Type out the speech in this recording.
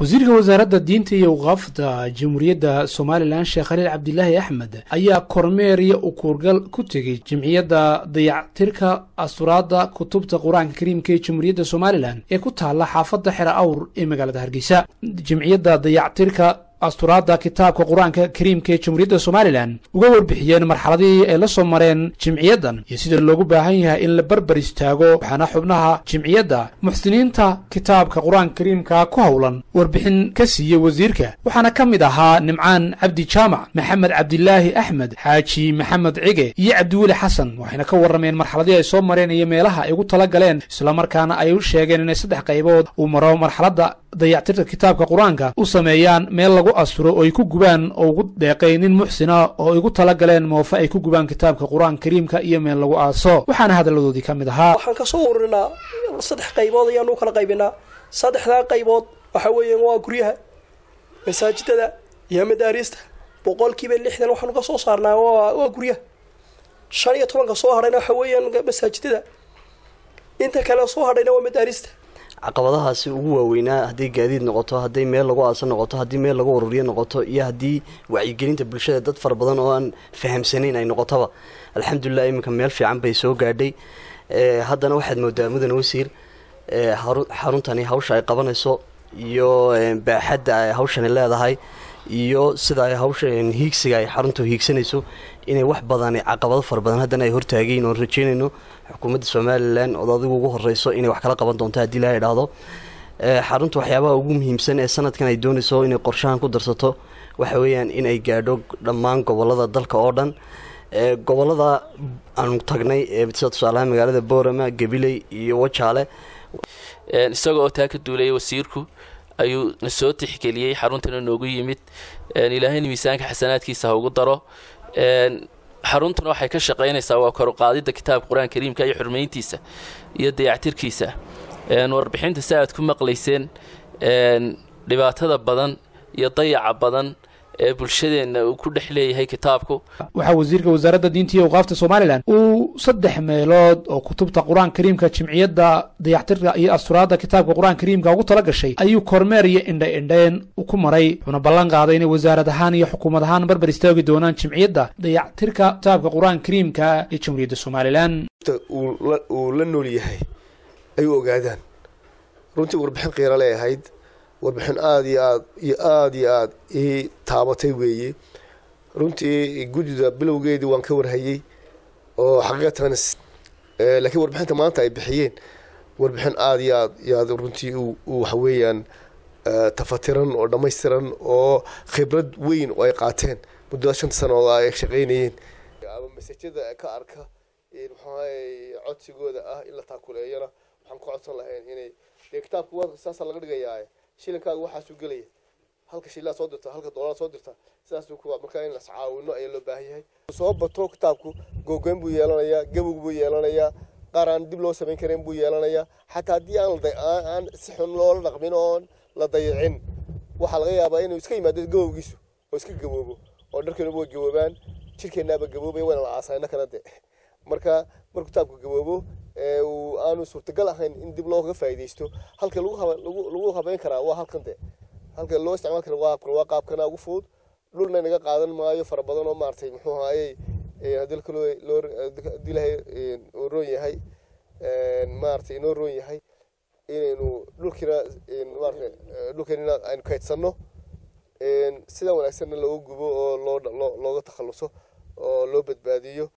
wasiirka wasaaradda diinta iyo waqaafda jamhuuriyadda somalilan sheekh khaliil cabdilaahi axmed ayaa kormeer iyo ukuurgal ku tegey jimciyadda dayactirka asturaadda kutubta qur-aanka kariimka ee jamhuuriyadda somalilan ee ku taalla xaafadda xera awr ee magaalada hargeysa jimciyadda dayactirka asturaadda kitaabka qur-aanka kariimka ee jamhuuriyadda somalilan uga warbixiyeen marxaladihii ay la soo mareen jimciyaddan iyo sida loogu baahan yahay in la barbar istaago waxaana xubnaha jimciyadda muxsiniinta kitaabka qur-aanka kariimka ku howlan warbixin ka siiyey wasiirka waxaana ka mid ahaa nimcaan cabdi jaamac maxamed cabdilaahi axmed xaaji maxamed cige iyo cabdiweli xasan waxayna ka warrameen marxaladihii ay soo mareen iyo meelaha ay ugu tala galeen islamarkaana ay u sheegeen inay saddex qaybood uu maro marxaladda dayactirka kitaabka qur-aanka u sameeyaan meel lagu asturo oo ay ku gubaan oo ugu deeqay nin muxsina oo ay ugu tala galeen moofa ay ku gubaan kitaabka qur-aanka kariimka iyo meel lagu aaso waxaana hadalladoodii ka mid ahaa waxaan kasoo ururinaa saddex qaybood ayaanu u kala qaybinaa saddexdaa qaybood waxa weeyaan waa guryaha masaajidada iyo madaariista boqolkiiba lixdan waxaanu ka soo saarnaa waa guryaha shan iyo tobanka soo hadhayna waxa weeyaan masaajidada inta kale soo hadhayna waa madaarista caqabadahaasi ugu waaweynaa hadday gaadiid noqoto hadday meel lagu aasan noqoto haddii meel lagu ururiyo noqoto iyo haddii wacyigelinta bulshada dad fara badan oo aan fahamsanayn ay noqotoba alxamdulilah iminka meel fiican bay soo gaadhay haddana waxaad moodaa mudane wasiir xaruntani hawsha ay qabanayso iyo baaxadda ay hawshani leedahay iyo sida ay hawsha hiigsiga ay xaruntu hiigsanayso inay wax badan caqabado fara badan haddana ay hortaagayn oon rajeynayno xukuumadda somalilan ood adigu ugu horeyso inay wax kala qaban doonto haddii laa idhaahdo xarunta waxyaabaha ugu muhiimsan ee sanadkan ay doonayso inay qorshahan ku darsato waxa weeyaan in ay gaadho dhammaan gobolada dalka oo dhan gobolada aanu tagnay sida tusaalaha magaalada boorama gabiley iyo wajaale isaga oo taa ka duulaya wasiirku ayuu na soo tixgeliyey xaruntana noogu yimid ilaahayna miisaanka xasanaadkiisa ha ugu daro xaruntuna waxay ka shaqaynaysaa waa koruqaadida kitaabka qur-aan kariimka iyo xurmayntiisa iyo dayactirkiisa warbixinta si aad ku maqlayseen dhibaatada badan iyo dayaca badan ee bulshadeenna uu ku dhex leeyahay kitaabku waxaa wasiirka wasaaradda diinta iyo awqaafta somalilan uu saddex meelood oo kutubta qur-aanka kariimka jimciyadda dayactirka iyo asturaadda kitaabka qur-aanka kariimka ugu tala gashay ayuu kormeer iyo indha indheen ku maray wuxuuna ballan qaaday inay wasaarad ahaan iyo xukuumad ahaan barbar istaagi doonaan jimciyadda dayactirka kitaabka qur-aanka kariimka ee jamhuuriyadda somalilan uu la nool yahay ay u ogaadaan runtii warbixin qiira le ahayd warbixin aada iyo aad iyo aada iyo aada ii taabatay weeye runtii guddida bilowgeedii waan ka warhayey oo xaqiiqatan laakiin warbixinta maanta ay bixiyeen warbixin aada iyo aad iyo aad runtii u waxa weeyaan tafatiran oo dhammaystiran oo khibrad weyn oo ay qaateen muddada shanta sano oo ay shaqaynayeen ama masajada ka arka maxaa codsigooda ah in la taakuleeyana waxaan ku codsan lahayn inay dee kitaabka saasaa laga dhigayaa shilinkaaga waxaasuu gelaya halka shilaa soo dirta halka doolaa soo dirta sidaasuu ku markaa in las caawino ayaa loo baahan yahay soo bato kitaabku googoyn buu yeelanayaa gabog buu yeelanayaa qaar aan dib loo samayn karin buu yeelanayaa xataa haddii aan aan si xun loola dhaqmin oon la dayicin waxaa laga yaabaa inuu iska yimaado gabowgiisu oo iska gaboobo oo dharkeenuba way gaboobaan jirkeennaaba gaboobaya wayna la aasayna kana de marka markuu kitaabku gaboobo uu aanu suurtagal ahayn in dib looga faa'iidaysto halka lagu habeyn karaa waa halkan de halka loo isticmaal kara waa qaabkan waa qaabkana ugu fudud dhulna inaga qaadan maayo fara badan oo maaragtay muxuu ahaayey haddii kaloo loo haddii ilahay oo roon yahay maaragtay inoo roon yahay inaynu dhulkiina maaragtay dhulkeenina aynu kaydsanno sida wanaagsanna looga gubo oo loo looga takhaluso oo loo badbaadiyo